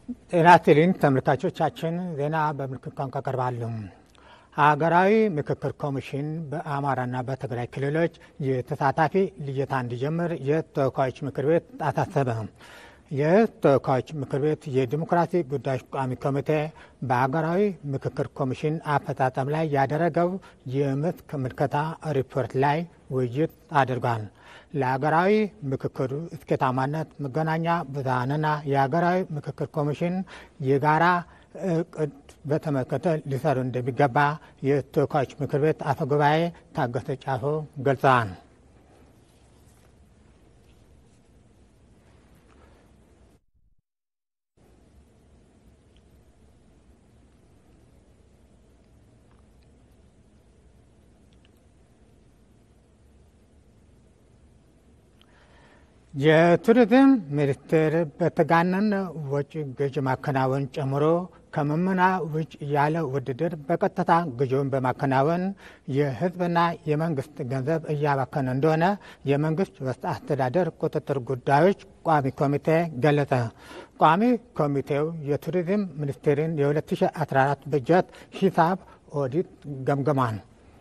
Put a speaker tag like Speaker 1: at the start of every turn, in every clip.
Speaker 1: ጤና ይስጥልኝ ተመልካቾቻችን፣ ዜና በምልክት ቋንቋ ቀርባሉ። ሀገራዊ ምክክር ኮሚሽን በአማራና በትግራይ ክልሎች የተሳታፊ ልየታ እንዲጀምር የተወካዮች ምክር ቤት አሳሰበ። የተወካዮች ምክር ቤት የዲሞክራሲ ጉዳዮች ቋሚ ኮሚቴ በሀገራዊ ምክክር ኮሚሽን አፈጻጸም ላይ ያደረገው የመስክ ምልከታ ሪፖርት ላይ ውይይት አድርጓል። ለሀገራዊ ምክክሩ ስኬታማነት መገናኛ ብዙኃንና የሀገራዊ ምክክር ኮሚሽን የጋራ እቅድ በተመለከተ ሊሰሩ እንደሚገባ የተወካዮች ምክር ቤት አፈ ጉባኤ ታገሰ ጫፎ ገልጸዋል። የቱሪዝም ሚኒስቴር በተጋነነ ወጪ ግዥ ማከናወን ጨምሮ ከመመና ውጭ ያለ ውድድር በቀጥታ ግዢውን በማከናወን የሕዝብና የመንግስት ገንዘብ እያባከነ እንደሆነ የመንግስት ውስጥ አስተዳደር ቁጥጥር ጉዳዮች ቋሚ ኮሚቴ ገለጸ። ቋሚ ኮሚቴው የቱሪዝም ሚኒስቴርን የ2014 በጀት ሂሳብ ኦዲት ገምግሟል።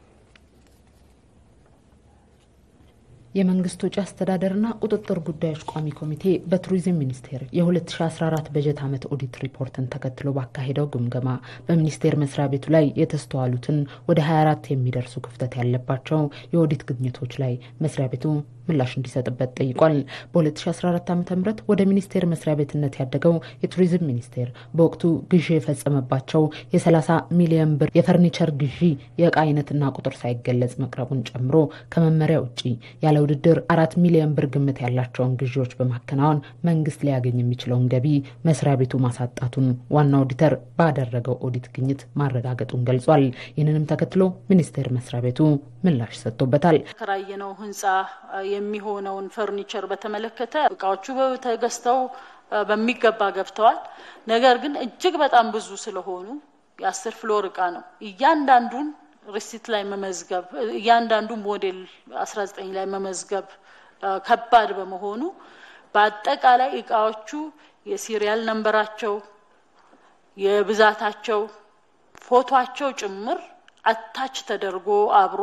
Speaker 2: የመንግስት ወጪ አስተዳደርና ቁጥጥር ጉዳዮች ቋሚ ኮሚቴ በቱሪዝም ሚኒስቴር የ2014 በጀት ዓመት ኦዲት ሪፖርትን ተከትሎ ባካሄደው ግምገማ በሚኒስቴር መስሪያ ቤቱ ላይ የተስተዋሉትን ወደ 24 የሚደርሱ ክፍተት ያለባቸው የኦዲት ግኝቶች ላይ መስሪያ ቤቱ ምላሽ እንዲሰጥበት ጠይቋል። በ2014 ዓ ም ወደ ሚኒስቴር መስሪያ ቤትነት ያደገው የቱሪዝም ሚኒስቴር በወቅቱ ግዢ የፈጸመባቸው የ30 ሚሊዮን ብር የፈርኒቸር ግዢ የእቃ አይነትና ቁጥር ሳይገለጽ መቅረቡን ጨምሮ ከመመሪያ ውጭ ያለ ውድድር አራት ሚሊዮን ብር ግምት ያላቸውን ግዢዎች በማከናወን መንግስት ሊያገኝ የሚችለውን ገቢ መስሪያ ቤቱ ማሳጣቱን ዋና ኦዲተር ባደረገው ኦዲት ግኝት ማረጋገጡን ገልጿል። ይህንንም ተከትሎ ሚኒስቴር መስሪያ ቤቱ ምላሽ ሰጥቶበታል።
Speaker 3: ተከራየነው ህንፃ የሚሆነውን ፈርኒቸር በተመለከተ እቃዎቹ ተገዝተው በሚገባ ገብተዋል። ነገር ግን እጅግ በጣም ብዙ ስለሆኑ የአስር ፍሎር እቃ ነው እያንዳንዱን ሪሲት ላይ መመዝገብ እያንዳንዱ ሞዴል 19 ላይ መመዝገብ ከባድ በመሆኑ በአጠቃላይ እቃዎቹ የሲሪያል ነንበራቸው፣ የብዛታቸው፣ ፎቷቸው ጭምር አታች ተደርጎ አብሮ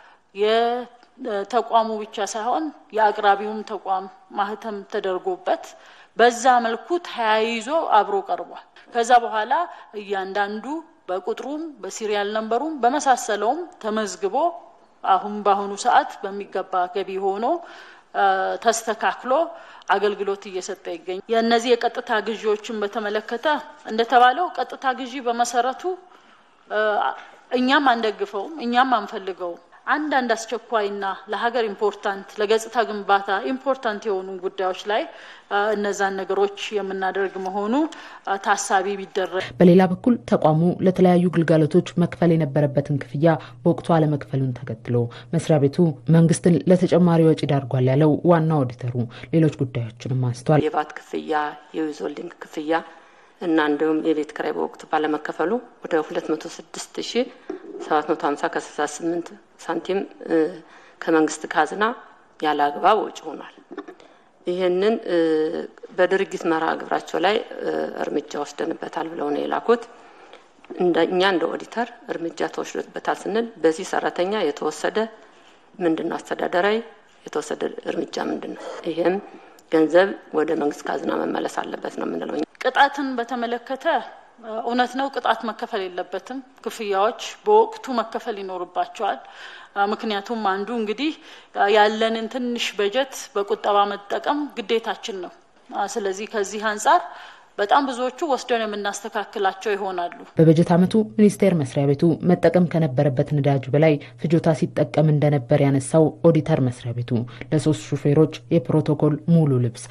Speaker 3: የተቋሙ ብቻ ሳይሆን የአቅራቢውም ተቋም ማህተም ተደርጎበት በዛ መልኩ ተያይዞ አብሮ ቀርቧል። ከዛ በኋላ እያንዳንዱ በቁጥሩም በሲሪያል ነንበሩም በመሳሰለውም ተመዝግቦ አሁን በአሁኑ ሰዓት በሚገባ ገቢ ሆኖ ተስተካክሎ አገልግሎት እየሰጠ ይገኛል። የእነዚህ የቀጥታ ግዢዎችን በተመለከተ እንደተባለው ቀጥታ ግዢ በመሰረቱ እኛም አንደግፈውም፣ እኛም አንፈልገውም። አንዳንድ አስቸኳይና ለሀገር ኢምፖርታንት ለገጽታ ግንባታ ኢምፖርታንት የሆኑ ጉዳዮች ላይ እነዛን ነገሮች የምናደርግ መሆኑ ታሳቢ ቢደረግ።
Speaker 2: በሌላ በኩል ተቋሙ ለተለያዩ ግልጋሎቶች መክፈል የነበረበትን ክፍያ በወቅቱ አለመክፈሉን ተከትሎ መስሪያ ቤቱ መንግስትን ለተጨማሪ ወጪ ዳርጓል ያለው ዋና ኦዲተሩ ሌሎች ጉዳዮችንም አንስቷል።
Speaker 4: የባት ክፍያ፣ የዊዞልዲንግ ክፍያ እና እንዲሁም የቤት ኪራይ በወቅቱ ባለመከፈሉ ወደ 206 ሺህ 750 ከ68 ሳንቲም ከመንግስት ካዝና ያለ አግባብ ወጪ ሆኗል። ይህንን በድርጊት መርሃ ግብራቸው ላይ እርምጃ ወስደንበታል ብለው ነው የላኩት። እኛ እንደ ኦዲተር እርምጃ ተወስዶበታል ስንል በዚህ ሰራተኛ የተወሰደ ምንድን ነው አስተዳደራዊ የተወሰደ እርምጃ ምንድን ነው? ይህም ገንዘብ ወደ መንግስት ካዝና መመለስ አለበት ነው የምንለው።
Speaker 3: ቅጣትን በተመለከተ እውነት ነው፣ ቅጣት መከፈል የለበትም። ክፍያዎች በወቅቱ መከፈል ይኖርባቸዋል። ምክንያቱም አንዱ እንግዲህ ያለንን ትንሽ በጀት በቁጠባ መጠቀም ግዴታችን ነው። ስለዚህ ከዚህ አንጻር በጣም ብዙዎቹ ወስደን የምናስተካክላቸው ይሆናሉ።
Speaker 2: በበጀት ዓመቱ ሚኒስቴር መስሪያ ቤቱ መጠቀም ከነበረበት ነዳጅ በላይ ፍጆታ ሲጠቀም እንደነበር ያነሳው ኦዲተር መስሪያ ቤቱ ለሶስት ሹፌሮች የፕሮቶኮል ሙሉ ልብስ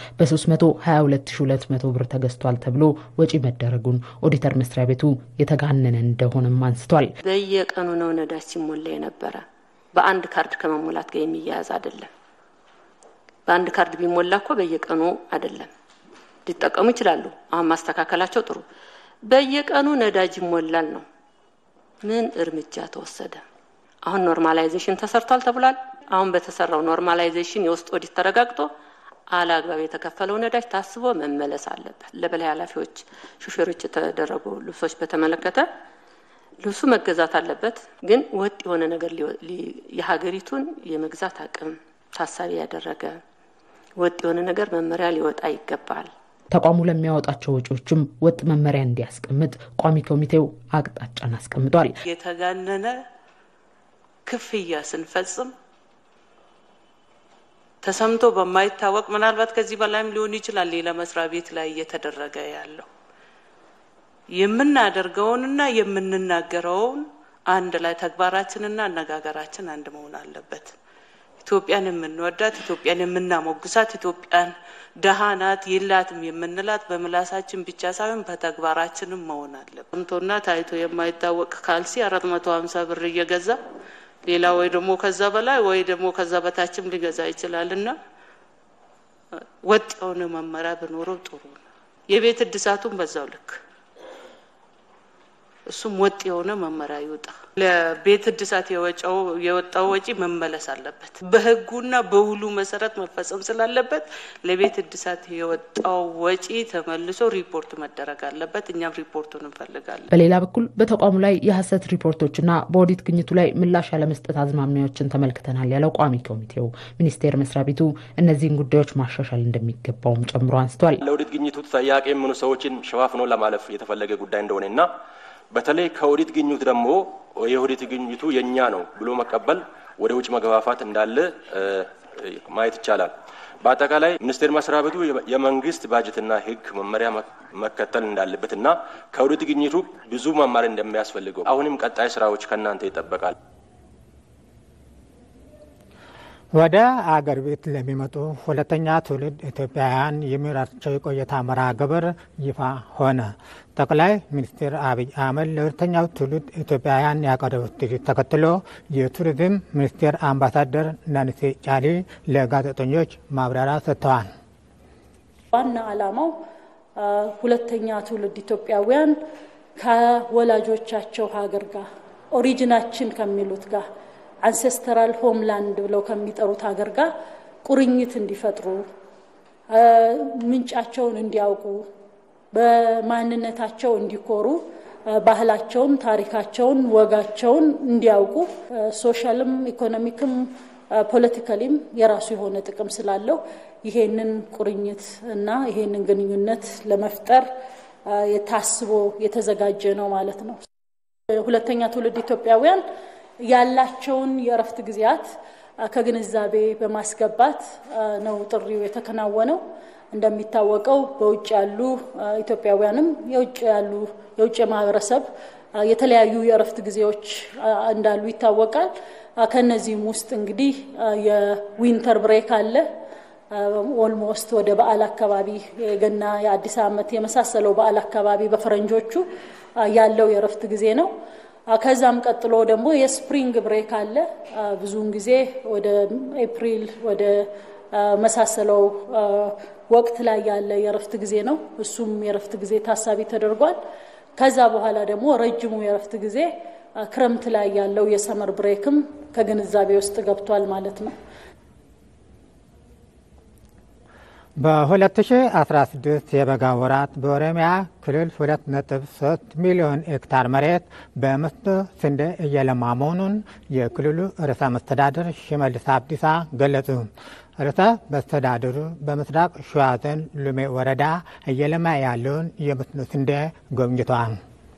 Speaker 2: በ322200 ብር ተገዝቷል ተብሎ ወጪ መደረጉን ኦዲተር መስሪያ ቤቱ የተጋነነ እንደሆነም አንስቷል።
Speaker 4: በየቀኑ ነው ነዳጅ ሲሞላ የነበረ። በአንድ ካርድ ከመሞላት ጋር የሚያያዝ አይደለም። በአንድ ካርድ ቢሞላ እኮ በየቀኑ አይደለም ሊጠቀሙ ይችላሉ። አሁን ማስተካከላቸው ጥሩ። በየቀኑ ነዳጅ ይሞላል ነው። ምን እርምጃ ተወሰደ? አሁን ኖርማላይዜሽን ተሰርቷል ተብሏል። አሁን በተሰራው ኖርማላይዜሽን የውስጥ ኦዲት ተረጋግጦ አላግባብ የተከፈለው ነዳጅ ታስቦ መመለስ አለበት። ለበላይ ኃላፊዎች፣ ሹፌሮች የተደረጉ ልብሶች በተመለከተ ልብሱ መገዛት አለበት። ግን ወጥ የሆነ ነገር የሀገሪቱን የመግዛት አቅም ታሳቢ ያደረገ ወጥ የሆነ ነገር መመሪያ ሊወጣ ይገባል።
Speaker 2: ተቋሙ ለሚያወጣቸው ወጪዎችም ወጥ መመሪያ እንዲያስቀምጥ ቋሚ ኮሚቴው አቅጣጫን አስቀምጧል።
Speaker 5: የተጋነነ ክፍያ ስንፈጽም ተሰምቶ በማይታወቅ ምናልባት ከዚህ በላይም ሊሆን ይችላል ሌላ መስሪያ ቤት ላይ እየተደረገ ያለው የምናደርገውንና የምንናገረውን አንድ ላይ ተግባራችንና አነጋገራችን አንድ መሆን አለበት። ኢትዮጵያን የምንወዳት ኢትዮጵያን የምናሞግሳት ኢትዮጵያን ደሃ ናት የላትም የምንላት በምላሳችን ብቻ ሳይሆን በተግባራችንም መሆን አለበት። ሰምቶና ታይቶ የማይታወቅ ካልሲ አራት መቶ ሀምሳ ብር እየገዛ ሌላ ወይ ደግሞ ከዛ በላይ ወይ ደግሞ ከዛ በታችም ሊገዛ ይችላል እና ወጥ የሆነ መመሪያ ብኖረው ጥሩ ነው። የቤት እድሳቱን በዛው ልክ እሱም ወጥ የሆነ መመሪያ ይውጣ። ለቤት እድሳት የወጣው ወጪ መመለስ አለበት። በሕጉና በውሉ መሰረት መፈጸም ስላለበት ለቤት እድሳት የወጣው ወጪ ተመልሶ ሪፖርት መደረግ አለበት። እኛም ሪፖርቱን እንፈልጋለን።
Speaker 2: በሌላ በኩል በተቋሙ ላይ የሐሰት ሪፖርቶችና በኦዲት ግኝቱ ላይ ምላሽ ያለመስጠት አዝማሚያዎችን ተመልክተናል ያለው ቋሚ ኮሚቴው ሚኒስቴር መስሪያ ቤቱ እነዚህን ጉዳዮች ማሻሻል እንደሚገባውም ጨምሮ አንስቷል።
Speaker 6: ለኦዲት ግኝቱ ተጠያቂ የሚሆኑ ሰዎችን ሸፋፍኖ ለማለፍ የተፈለገ ጉዳይ እንደሆነና በተለይ ከኦዲት ግኝቱ ደግሞ የኦዲት ግኝቱ የእኛ ነው ብሎ መቀበል ወደ ውጭ መገፋፋት እንዳለ ማየት ይቻላል። በአጠቃላይ ሚኒስቴር መስሪያ ቤቱ የመንግስት ባጀትና ሕግ መመሪያ መከተል እንዳለበት እና ከኦዲት ግኝቱ ብዙ መማር እንደሚያስፈልገው አሁንም ቀጣይ ስራዎች ከእናንተ ይጠበቃል።
Speaker 1: ወደ አገር ቤት ለሚመጡ ሁለተኛ ትውልድ ኢትዮጵያውያን የሚኖራቸው የቆይታ መርሃ ግብር ይፋ ሆነ። ጠቅላይ ሚኒስትር አብይ አህመድ ለሁለተኛው ትውልድ ኢትዮጵያውያን ያቀረቡት ጥሪ ተከትሎ የቱሪዝም ሚኒስቴር አምባሳደር ናንሴ ጫሊ ለጋዜጠኞች ማብራሪያ ሰጥተዋል።
Speaker 3: ዋና ዓላማው ሁለተኛ ትውልድ ኢትዮጵያውያን ከወላጆቻቸው ሀገር ጋር ኦሪጂናችን ከሚሉት ጋር አንሴስተራል ሆምላንድ ብለው ከሚጠሩት ሀገር ጋር ቁርኝት እንዲፈጥሩ ምንጫቸውን እንዲያውቁ በማንነታቸው እንዲኮሩ ባህላቸውን፣ ታሪካቸውን፣ ወጋቸውን እንዲያውቁ ሶሻልም፣ ኢኮኖሚክም ፖለቲካሊም የራሱ የሆነ ጥቅም ስላለው ይሄንን ቁርኝት እና ይሄንን ግንኙነት ለመፍጠር ታስቦ የተዘጋጀ ነው ማለት ነው። ሁለተኛ ትውልድ ኢትዮጵያውያን ያላቸውን የእረፍት ጊዜያት ከግንዛቤ በማስገባት ነው ጥሪው የተከናወነው። እንደሚታወቀው በውጭ ያሉ ኢትዮጵያውያንም የውጭ ያሉ የውጭ ማህበረሰብ የተለያዩ የእረፍት ጊዜዎች እንዳሉ ይታወቃል። ከነዚህም ውስጥ እንግዲህ የዊንተር ብሬክ አለ። ኦልሞስት ወደ በዓል አካባቢ የገና፣ የአዲስ ዓመት የመሳሰለው በዓል አካባቢ በፈረንጆቹ ያለው የእረፍት ጊዜ ነው። ከዛም ቀጥሎ ደግሞ የስፕሪንግ ብሬክ አለ። ብዙውን ጊዜ ወደ ኤፕሪል ወደ መሳሰለው ወቅት ላይ ያለ የእረፍት ጊዜ ነው። እሱም የእረፍት ጊዜ ታሳቢ ተደርጓል። ከዛ በኋላ ደግሞ ረጅሙ የእረፍት ጊዜ ክረምት ላይ ያለው የሰመር ብሬክም ከግንዛቤ ውስጥ ገብቷል ማለት ነው።
Speaker 1: በ2016 የበጋ ወራት በኦሮሚያ ክልል 2.3 ሚሊዮን ሄክታር መሬት በመስኖ ስንዴ እየለማ መሆኑን የክልሉ ርዕሰ መስተዳድር ሽመልስ አብዲሳ ገለጹ። ርዕሰ መስተዳድሩ በምስራቅ ሸዋ ዞን ሉሜ ወረዳ እየለማ ያለውን የመስኖ ስንዴ ጎብኝተዋል።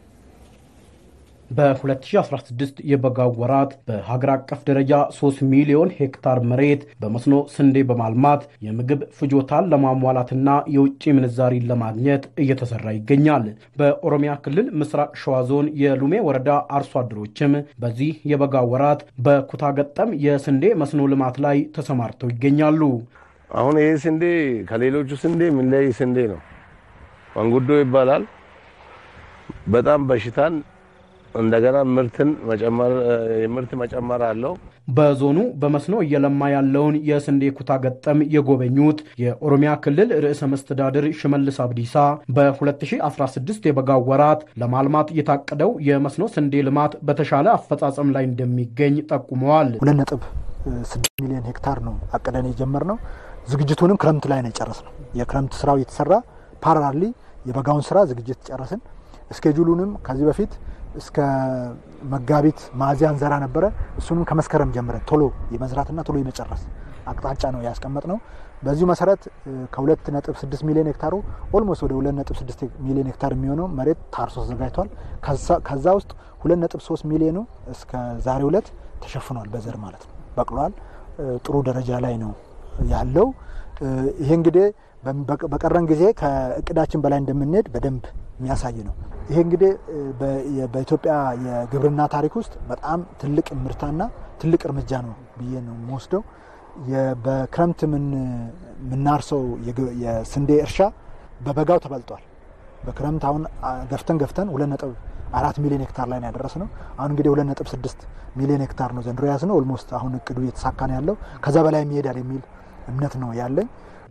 Speaker 7: በ2016 የበጋው ወራት በሀገር አቀፍ ደረጃ 3 ሚሊዮን ሄክታር መሬት በመስኖ ስንዴ በማልማት የምግብ ፍጆታን ለማሟላትና የውጭ ምንዛሪን ለማግኘት እየተሰራ ይገኛል። በኦሮሚያ ክልል ምስራቅ ሸዋ ዞን የሉሜ ወረዳ አርሶ አደሮችም በዚህ የበጋ ወራት በኩታ ገጠም የስንዴ መስኖ ልማት ላይ ተሰማርተው ይገኛሉ።
Speaker 8: አሁን ይህ ስንዴ ከሌሎቹ ስንዴ የሚለይ ስንዴ ነው። መንጉዶ ይባላል። በጣም በሽታን እንደገና ምርትን መጨመር የምርት መጨመር አለው።
Speaker 7: በዞኑ በመስኖ እየለማ ያለውን የስንዴ ኩታ ገጠም የጎበኙት የኦሮሚያ ክልል ርዕሰ መስተዳድር ሽመልስ አብዲሳ በ2016 የበጋው ወራት ለማልማት የታቀደው የመስኖ ስንዴ ልማት በተሻለ አፈጻጸም ላይ እንደሚገኝ ጠቁመዋል።
Speaker 9: ሁለት ነጥብ ስድስት ሚሊዮን ሄክታር ነው አቅደን የጀመርነው። ዝግጅቱንም ክረምት ላይ ነው የጨረስነው። የክረምት ስራው እየተሰራ ፓራሊ የበጋውን ስራ ዝግጅት ጨረስን። እስኬጁሉንም ከዚህ በፊት እስከ መጋቢት ሚያዝያ እንዘራ ነበረ። እሱንም ከመስከረም ጀምረን ቶሎ የመዝራትና ቶሎ የመጨረስ አቅጣጫ ነው ያስቀመጥ ነው። በዚሁ መሰረት ከሁለት ነጥብ ስድስት ሚሊዮን ሄክታሩ ኦልሞስት ወደ ሁለት ነጥብ ስድስት ሚሊዮን ሄክታር የሚሆነው መሬት ታርሶ ተዘጋጅቷል። ከዛ ውስጥ ሁለት ነጥብ ሶስት ሚሊዮኑ እስከ ዛሬ ሁለት ተሸፍኗል፣ በዘር ማለት ነው በቅሏል። ጥሩ ደረጃ ላይ ነው ያለው። ይሄ እንግዲህ በቀረን ጊዜ ከእቅዳችን በላይ እንደምንሄድ በደንብ የሚያሳይ ነው። ይሄ እንግዲህ በኢትዮጵያ የግብርና ታሪክ ውስጥ በጣም ትልቅ ምርታና ትልቅ እርምጃ ነው ብዬ ነው የምወስደው። በክረምት የምናርሰው የስንዴ እርሻ በበጋው ተበልጧል። በክረምት አሁን ገፍተን ገፍተን ሁለት ነጥብ አራት ሚሊዮን ሄክታር ላይ ነው ያደረስ ነው። አሁን እንግዲህ ሁለት ነጥብ ስድስት ሚሊዮን ሄክታር ነው ዘንድሮ ያዝ ነው። ኦልሞስት አሁን እቅዱ እየተሳካ ነው ያለው። ከዛ በላይ ይሄዳል የሚል እምነት ነው ያለኝ።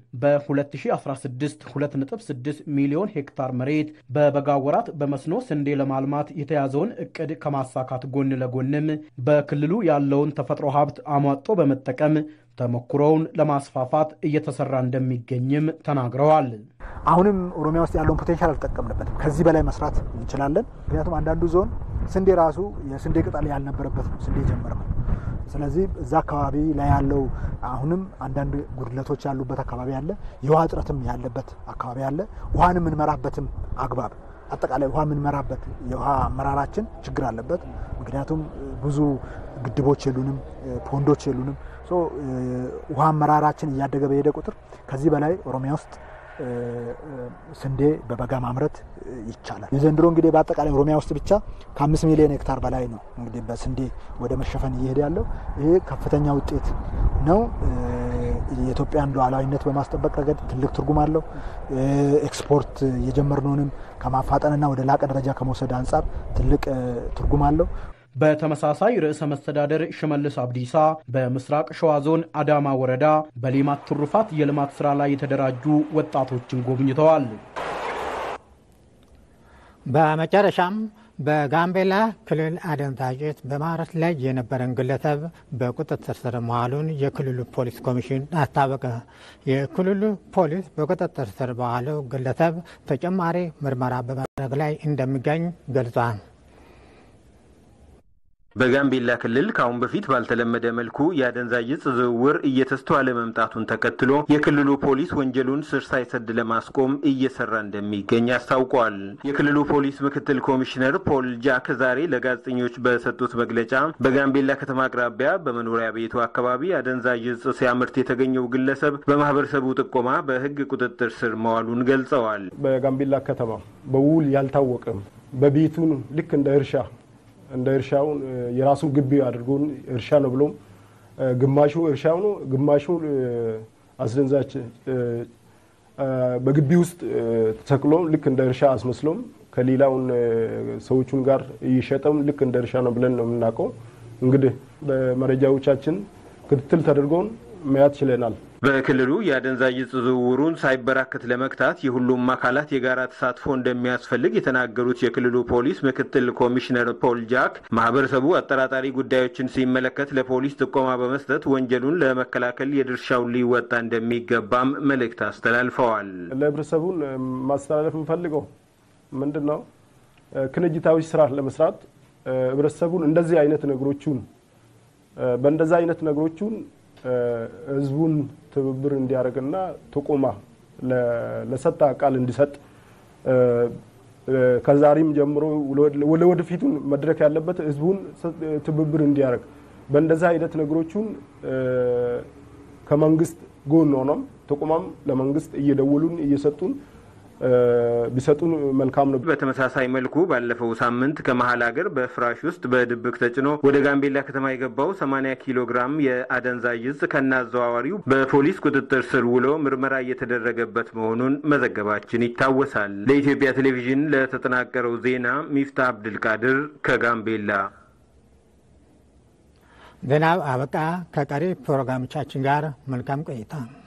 Speaker 7: በ2016 2.6 ሚሊዮን ሄክታር መሬት በበጋ ወራት በመስኖ ስንዴ ለማልማት የተያዘውን እቅድ ከማሳካት ጎን ለጎንም በክልሉ ያለውን ተፈጥሮ ሀብት አሟጦ በመጠቀም ተሞክሮውን ለማስፋፋት እየተሰራ እንደሚገኝም ተናግረዋል።
Speaker 9: አሁንም ኦሮሚያ ውስጥ ያለውን ፖቴንሻል አልጠቀምንበትም። ከዚህ በላይ መስራት እንችላለን። ምክንያቱም አንዳንዱ ዞን ስንዴ ራሱ የስንዴ ቅጠል ያልነበረበት ነው ስንዴ ጀመር ነው። ስለዚህ እዛ አካባቢ ላይ ያለው አሁንም አንዳንድ ጉድለቶች ያሉበት አካባቢ አለ። የውሃ እጥረትም ያለበት አካባቢ አለ። ውሃን የምንመራበትም አግባብ አጠቃላይ ውሃ የምንመራበት የውሃ አመራራችን ችግር አለበት። ምክንያቱም ብዙ ግድቦች የሉንም፣ ፖንዶች የሉንም። ውሃ አመራራችን እያደገ በሄደ ቁጥር ከዚህ በላይ ኦሮሚያ ውስጥ ስንዴ በበጋ ማምረት ይቻላል። የዘንድሮ እንግዲህ በአጠቃላይ ኦሮሚያ ውስጥ ብቻ ከአምስት ሚሊዮን ሄክታር በላይ ነው እንግዲህ በስንዴ ወደ መሸፈን እየሄደ ያለው። ይሄ ከፍተኛ ውጤት ነው። የኢትዮጵያን ሉዓላዊነት በማስጠበቅ ረገድ ትልቅ ትርጉም አለው። ኤክስፖርት የጀመርነውንም ከማፋጠንና ወደ ላቀ ደረጃ ከመውሰድ አንጻር ትልቅ ትርጉም አለው።
Speaker 7: በተመሳሳይ ርዕሰ መስተዳደር ሽመልስ አብዲሳ በምስራቅ ሸዋ ዞን አዳማ ወረዳ በሌማት ትሩፋት የልማት ስራ ላይ የተደራጁ ወጣቶችን ጎብኝተዋል።
Speaker 1: በመጨረሻም በጋምቤላ ክልል አደንዛዥ ዕፅ በማምረት ላይ የነበረን ግለሰብ በቁጥጥር ስር መዋሉን የክልሉ ፖሊስ ኮሚሽን አስታወቀ። የክልሉ ፖሊስ በቁጥጥር ስር በዋለው ግለሰብ ተጨማሪ ምርመራ በማድረግ ላይ እንደሚገኝ ገልጿል።
Speaker 10: በጋምቤላ ክልል ከአሁን በፊት ባልተለመደ መልኩ የአደንዛዥ ዕፅ ዝውውር እየተስተዋለ መምጣቱን ተከትሎ የክልሉ ፖሊስ ወንጀሉን ስር ሳይሰድ ለማስቆም እየሰራ እንደሚገኝ አስታውቋል። የክልሉ ፖሊስ ምክትል ኮሚሽነር ፖል ጃክ ዛሬ ለጋዜጠኞች በሰጡት መግለጫ በጋምቤላ ከተማ አቅራቢያ በመኖሪያ ቤቱ አካባቢ አደንዛዥ ዕፅ ሲያመርት የተገኘው ግለሰብ በማህበረሰቡ ጥቆማ በሕግ ቁጥጥር ስር መዋሉን ገልጸዋል።
Speaker 11: በጋምቤላ ከተማ በውል ያልታወቀም በቤቱን ልክ እንደ እርሻ እንደ እርሻውን የራሱን ግቢ አድርጎን እርሻ ነው ብሎም ግማሹ እርሻው ነው፣ ግማሹ አስደንዛች በግቢ ውስጥ ተተክሎ ልክ እንደ እርሻ አስመስሎም ከሌላውን ሰዎቹን ጋር እየሸጠም ልክ እንደ እርሻ ነው ብለን ነው የምናውቀው። እንግዲህ በመረጃዎቻችን ክትትል ተደርጎን መያዝ ችለናል።
Speaker 10: በክልሉ የአደንዛዥ ዕፅ ዝውውሩን ሳይበራከት ለመግታት የሁሉም አካላት የጋራ ተሳትፎ እንደሚያስፈልግ የተናገሩት የክልሉ ፖሊስ ምክትል ኮሚሽነር ፖል ጃክ ማህበረሰቡ አጠራጣሪ ጉዳዮችን ሲመለከት ለፖሊስ ጥቆማ በመስጠት ወንጀሉን ለመከላከል የድርሻውን ሊወጣ እንደሚገባም መልእክት አስተላልፈዋል።
Speaker 11: ለህብረተሰቡን ማስተላለፍ የምፈልገው ምንድን ነው? ቅንጅታዊ ስራ ለመስራት ህብረተሰቡን እንደዚህ አይነት ነገሮቹን በእንደዚህ አይነት ነገሮቹን ህዝቡን ትብብር እንዲያደርግና ጥቆማ ለሰጠ ቃል እንዲሰጥ ከዛሬም ጀምሮ ለወደፊቱን መድረክ ያለበት ህዝቡን ትብብር እንዲያደርግ በእንደዚህ አይነት ነገሮቹን ከመንግስት ጎን ሆኖም ጥቆማም ለመንግስት እየደወሉን እየሰጡን ቢሰጡን መልካም ነው።
Speaker 10: በተመሳሳይ መልኩ ባለፈው ሳምንት ከመሀል ሀገር በፍራሽ ውስጥ በድብቅ ተጭኖ ወደ ጋምቤላ ከተማ የገባው 80 ኪሎ ግራም የአደንዛዥ ዕፅ ከነአዘዋዋሪው በፖሊስ ቁጥጥር ስር ውሎ ምርመራ እየተደረገበት መሆኑን መዘገባችን ይታወሳል። ለኢትዮጵያ ቴሌቪዥን ለተጠናቀረው ዜና ሚፍታ አብድልቃድር ከጋምቤላ።
Speaker 1: ዜናው አበቃ። ከቀሪ ፕሮግራሞቻችን ጋር መልካም ቆይታ